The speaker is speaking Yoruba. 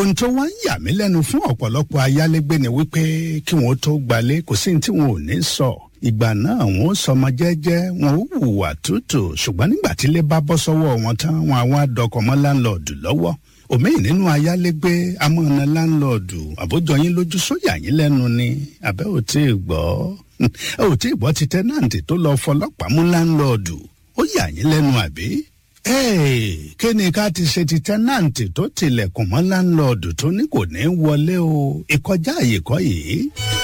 ohun tó wá ń yà mí lẹ́nu fún ọ̀pọ̀lọpọ̀ ayálégbé ni wípé kí wọ́n tó gbalé kò sí ní tí wọn ò ní sọ ìgbà náà wọn ó sọmọ jẹ́jẹ́ wọn ó hùwà tútù ṣùgbọ́n nígbà tílé bá bọ́ sọ́wọ́ wọn tán wọn àwọn adọkọ mọ́ láńlọọdù lọ́wọ́ òmíì nínú ayálégbé amọ̀nà láńlọọdù àbójọ yín lójú sóyà yín lẹ́nu ni àbẹ́ ò tí ì gbọ́ ò tí ì gbọ́ ti tẹ́nàǹtì tó lọ fọlọ́pàá mú láńlọọdù ó yà yín lẹ́nu àbí kí ni ká ti ṣe ti tẹ́nàǹtì tó tilẹ̀kùn mọ́ láńlọ́ọ̀dù tó ní kò ní wọlé o ìkọjá àyè kọ́ yìí.